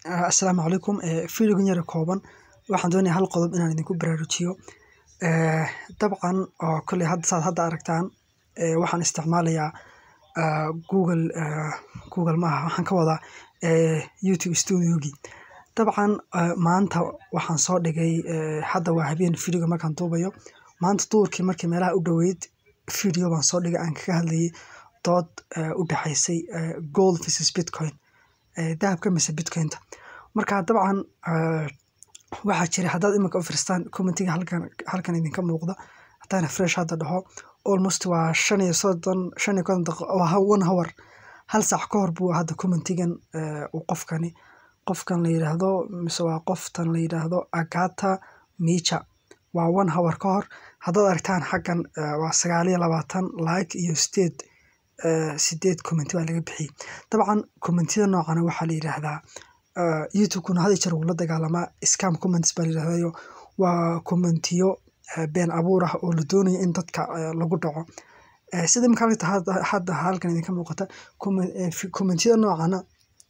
Asalaamu calaykum Fiidiyogan yar kooban waxaan doonayaa hal qodob inaan idinku baraarujiyo dabcan oo koley hadda saad hadda aragtaan waxaan isticmaalayaa Google Google maaha waxaan ka wadaa YouTube Studio-gii dabcan maanta waxaan soo dhigay hadda waa habeen fiidiyoga markaan duubayo maanta duhurkii markii meelaha u dhoweyd fiidiyo baan soo dhigay aan kaga hadlayay dood u dhaxaysay gold versus Bitcoin dahabka mise Bitcoin-ta marka dabcan waxaa jira haddaad iminka u fiirstaan commentiga halkan halkan idinka muuqda haddaan refresh hadda dhaho almost waa shan iyo soddon shan iyo konton daqiiqo waa one hour hal saac ka hor buu hadda commentigan uu qofkani qofkan la yiraahdo mise waa qoftan la yiraahdo Agatha Micah waa one hour ka hor haddaad aragtaan xaggan waa sagaal iyo labaatan like iyo sideed sideed comment baa laga bixiyay dabcan commentiyada noocan waxaa la yiraahdaa YouTube-kuna had iyo jeer wuu la dagaalamaa scam comments baa la yiraahdayo waa commentiyo been abuur ah oo la doonayo in dadka lagu dhaco sida iminka halka hadda halkan idinka muuqata commentiyada noocana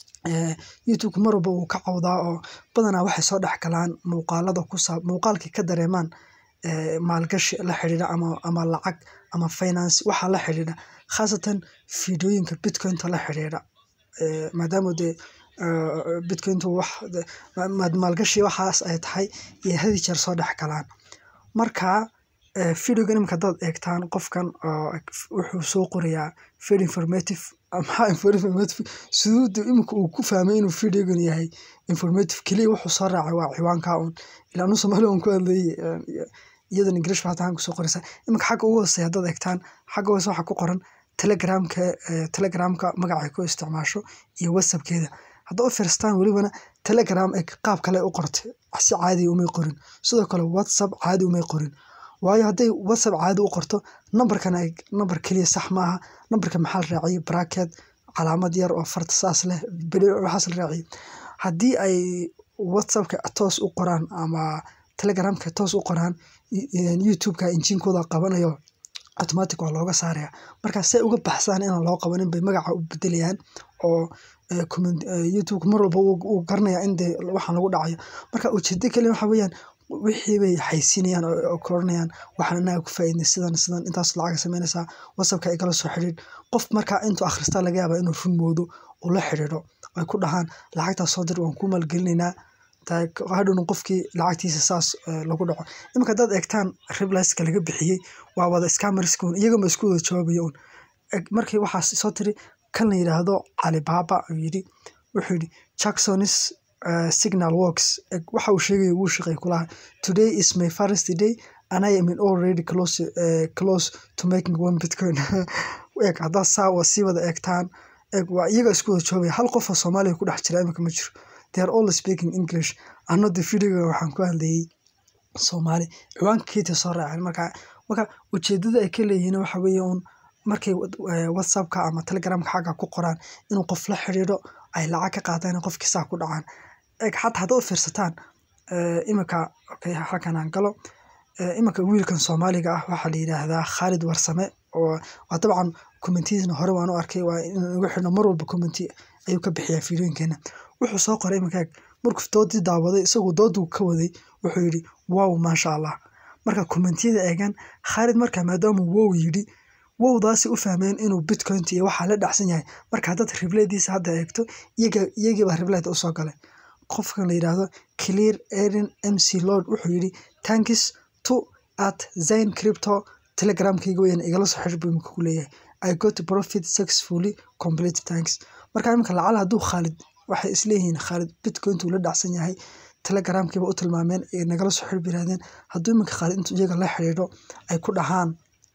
YouTube mar walba wuu ka cawdaa oo badanaa waxay soo dhex galaan muuqaalada ku saab muuqaalkii ka dareemaan maalgashi la xiriira ama ama lacag ama finance waxa la xiriira khaasatan fiidiyooyinka Bitcoin-ta la xiriira maadaama dee Bitcoin-tu wax maalgashi waxaas ay tahay iyo had iyo jeer soo dhex galaan marka fiidiyogan iminka haddaad eegtaan qofkan wuxuu soo qorayaa very informative maxaa informative siduu iminka uu ku fahmay inuu fiidiyogan yahay informative keliya wuxuu soo raacay waa ciwaanka un ilaa anu Soomaali waan ku hadlayay iyadana English baa halkan kusoo qoraysa iminka xagga ugu hooseeya haddaad eegtaan xagga hoose waxaa ku qoran telegramka telegramka magaca ay ku isticmaasho iyo whatsappkeeda haddaad u fiirstaan welibana telegram ee qaab kale u qortay si caadi umay qorin sidoo kale whatsapp caadi umay qorin waayo hadday whatsapp caadi u qorto nambarkan ay nambar keliya sax maaha nambarka maxaa la raaciyay bracket calaamad yar oo farta saas leh bilic waxaas la raaciyay haddii ay whatsappka toos u qoraan ama telegramka toos u qoraan YouTube-ka injiinkooda qabanayo automatic waa looga saaraya marka say uga baxsaan inaan loo qabanin bay magaca u bedelayaan oo comment YouTube mar walba uu garanayaa in dee waxaan lagu dhacayo marka ujeedada kaliya waxa weeyaan wixii bay xayeysiinayaan oo koranayaan waxaan anaga ku faa'iidnay sidan sidan intaas lacag samaynaysaa whatsappka igala soo xiriir qof markaa intuu akhristaa laga yaabaa inuu run moodo uu la xiriiro ay ku dhahaan lacagtaas soo dir waan kuu maalgelinaynaa hadhowna qofkii lacagtiisa saas lagu dhaco iminka haddaad eegtaan replies-ka laga bixiyey waa wada scammers un iyaga ma isku wada jawaabaya un markii waxaas soo tiri kan la yiraahdo Alibaba uu yidhi wuxuu yidhi Jackson's signal works waxa uu sheegaya wuu shaqeey kulaha today is my first day and I am already close close to making one bitcoin eeg haddaad saa sii wada eegtaan eeg waa iyaga isku wada jawaabaya hal qof oo Soomaaliya ku dhex jira iminka ma jiro they are all speaking English another video waxaan ku hadlayay Soomaali ciwaanka keeta soo raaceen marka marka ujeedada ay ka leeyihiin waxa weeye un markay whatsappka ama telegramka xagga ku qoraan inuu qof la xiriiro ay lacag ka qaataan qofkii saa ku dhacaan eeg xataa haddaad u fiirsataan iminka okay halkan aan galo iminka wiilkan Soomaaliga ah waxaa la yiraahdaa Khalid Warsame oo waa dabcan commentiyadiina hore waan u arkay waa inaan ugu xirno mar walba commenti ayuu ka bixiyaa fiidiyooyinkeena wuxuu soo qoray iminka markuu doodii daawaday isagoo dooduu ka waday wuxuu yidhi wow maasha allah marka commentiyada eegan Khalid marka maadaama wow yidhi wowdaasi u fahmeen inuu bitcoin iyo waxaa la dhacsan yahay marka haddaad replaydiisa hadda eegto iyaga iyagii baa replayda usoo galay qofkan la yiraahdo clear erin mc lord wuxuu yidhi thanks to at zain crypto telegramkayga weyn igala soo xiriir buu imika ku leeyahay i got profit successfully complete thanks marka iminka lacala hadduu Khalid waxay isleeyihiin Khalid bitcoin uu la dhacsan yahay telegramkiiba u tilmaameen ee nagala soo xiriir yiraahdeen hadduu iminka Khalid intuu iyaga la xiriiro ay ku dhahaan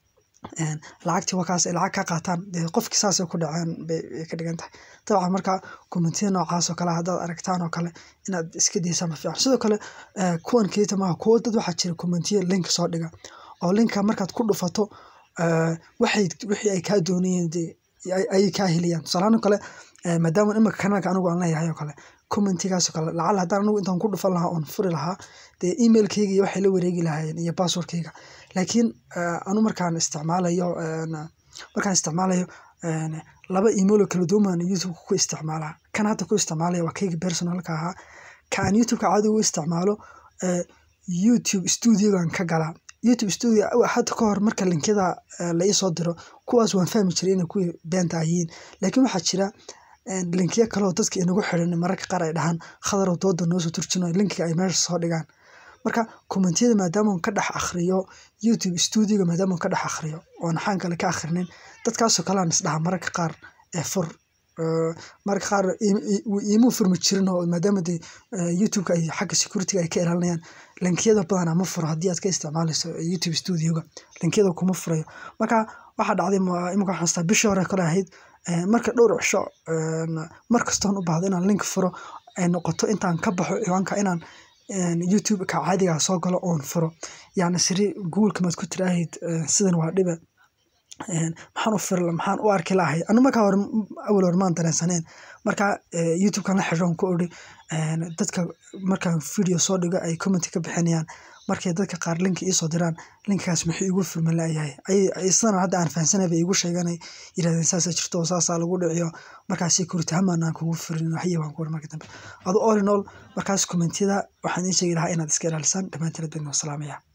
lacagtii wakaas ay lacag ka qaataan dee qofkii saasay ku dhaceen bay ka dhigan tahay dabcan marka commentiyada noocaas oo kale haddaad aragtaan oo kale inaad iska daysaan ma fiican sidoo kale kuwan keeta maaha kuwo dad waxaa jira commentiyo link soo dhiga oo linka markaad ku dhufato waxay wixii ay kaa doonayeen dee ayay kaa helayaan tusaalahaan oo kale maadaama iminka kanaalka anigu aan leeyahay oo kale commentigaas oo kale lacala haddaan anigu intaan ku dhufan lahaa oon furi lahaa dee emailkayga iyo waxay la wareegi lahaayeen iyo passwordkayga laakiin anu markaan isticmaalayo markaan isticmaalayo laba email oo kala duwan baan youtube ku isticmaalaa kan hadda ku isticmaalaya waa kayga personalka ahaa ka aan youtube-ka caadi u isticmaalo youtube studiogan ka galaa youtube studio hadda ka hor marka linkada la ii soo diro kuwaas waan fahmi jiray inay kuwii beenta ah yihiin laakiin waxaa jira linkiyo kale oo dadka inagu xiran mararka qaar ay dhahaan khadarow dooda noo soo turjino linkiga ay meesha soo dhigaan marka kommentiyada maadaama ka dhex akhriyo youtube studioga maadaama ka dhex akhriyo oon xaan kale ka akhrinin dadkaasoo kale aan isdhaha mararka qaar ee fur mararka qaar iimuu furmi jirin oo maadaama de youtube-ka ay xagga security ay ka ilaalinayaan linkiyada badanaa ma furo haddii aad ka isticmaalayso youtube studioga linkiyada kuma furayo marka waxaa dhacday imika waxaan xasuustaa bishii hore kale ahayd marka dhowr cisho mar kastoon u baahdo inaan link furo ay noqoto intaan ka baxo ciwaanka inaan youtube-ka caadigaa soo galo oon furo yacni siri google-ka maad ku tiraahid sidan waa dhibe maxaan u firi maxaan u arki lahay anu markaa hore awal hore maan dareensaneen marka youtube-kan la xidhoon ku odhi dadka markaan video soo dhigo ay comment ka bixinayaan markay dadka qaar linki iisoo diraan linkigaas muxuu igu furmi layahay sidana hadda aan fahansanay bay igu sheeganay yirahdeen saasaa jirto oo saasaa lagu dhiciyo markaas security hamaan aan kugu furin waxyi baan ku ori marka dambe adu all in all markaas commentiyada waxaan iin sheegi lahaa inaad iska ilaalisaan dhammaantiin aad baan salaamaya